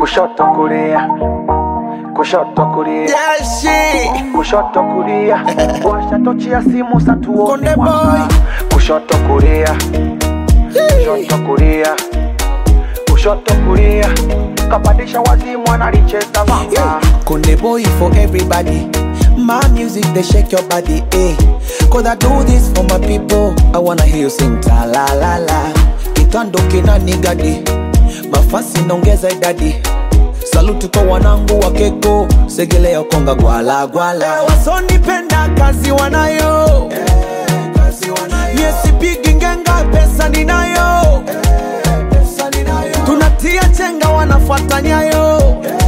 kushoto kulia kushoto kulia Yeah, shit. kushoto kulia washa tochi ya simu satuone Konde mwanga. boy. kushoto kulia kushoto kulia kushoto kulia kapandisha wazimu analicheza vanga Konde boy for everybody. My music they shake your body, eh? Cause I do this for my people. I wanna hear you sing ta la la la. Kitando kina nigadi, mafasi naongeza idadi. Saluti kwa wanangu wa keko, segelea konga gwala gwala. Wasonipenda kazi wanayo, yesipigi ngenga pesa ninayo. Tunatia chenga wanafuata nyayo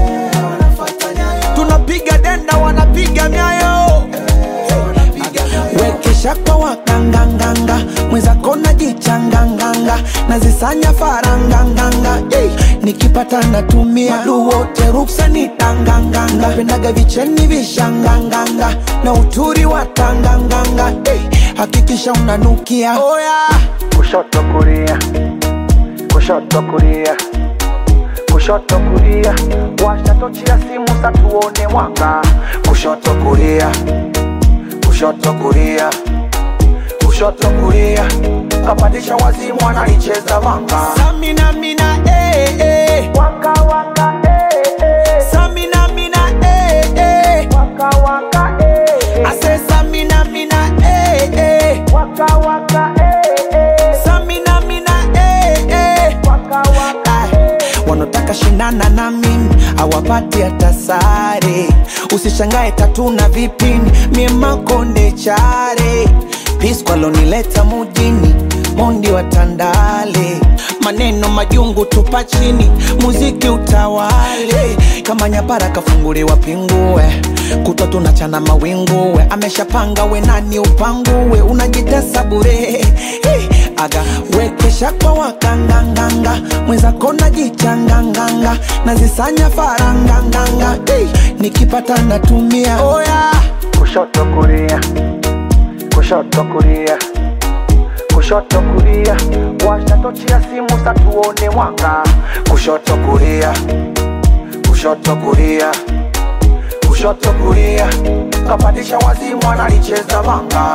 tunapiga denda wanapiga myayo wekesha kwa wakanganganga mwenzako najichanganganga nazisanya faranganganga hey, nikipata natumia Wadu wote ruksa ni tanganganga pendaga vicheni vishanganganga na uturi wa tanganganga hey, hakikisha unanukia oh, yeah. kushoto kulia kushoto kulia kushoto kulia washa tochi ya simu satuone mwanga kushoto kulia kushoto kulia kushoto kulia kapandisha wazimu analicheza vanga Samina mina eh, eh. waka waka eh, eh. Samina mina eh, eh. waka waka eh, I say Samina mina eh, eh. waka waka eh, eh. Samina mina eh, eh. waka waka Ah, wanataka shindana na mimi awapati hata sare usishangae tatuna vipini mie makonde chare piskwalonileta mujini mondi wa tandale maneno majungu tupa chini muziki utawale kama nyapara kafunguliwa pingue kutwa tunachana mawinguwe ameshapanga we nani upanguwe unajitesa bure hey, aga wekesha kwa wakanganganga mwenzako najichanganganga nazisanya faranganganga hey, nikipata natumia oh, yeah. kushoto kulia kushoto kulia kushoto kulia washa tochi ya simu satuone mwanga kushoto kulia kushoto kulia kushoto kulia kapandisha wazimu analicheza vanga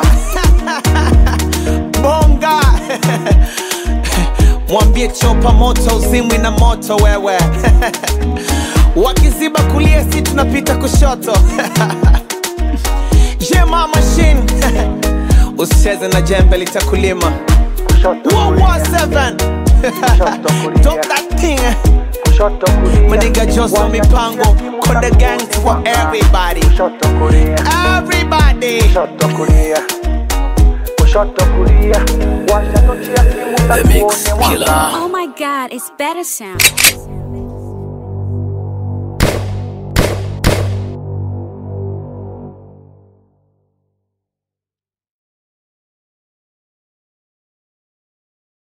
bonga mwambie chopa moto uzimwi na moto wewe wakiziba kulia si tunapita kushoto jema machine usicheze na jembe litakulima kushoto kulia 117 Drop that thing kushoto kulia Maniga Joso Washa mipango tochi ya simu Konde satuone gang for mwanga. everybody kushoto kulia Everybody kushoto kulia kushoto kulia washa tochi ya simu satuone mwanga Oh my god, it's better sound.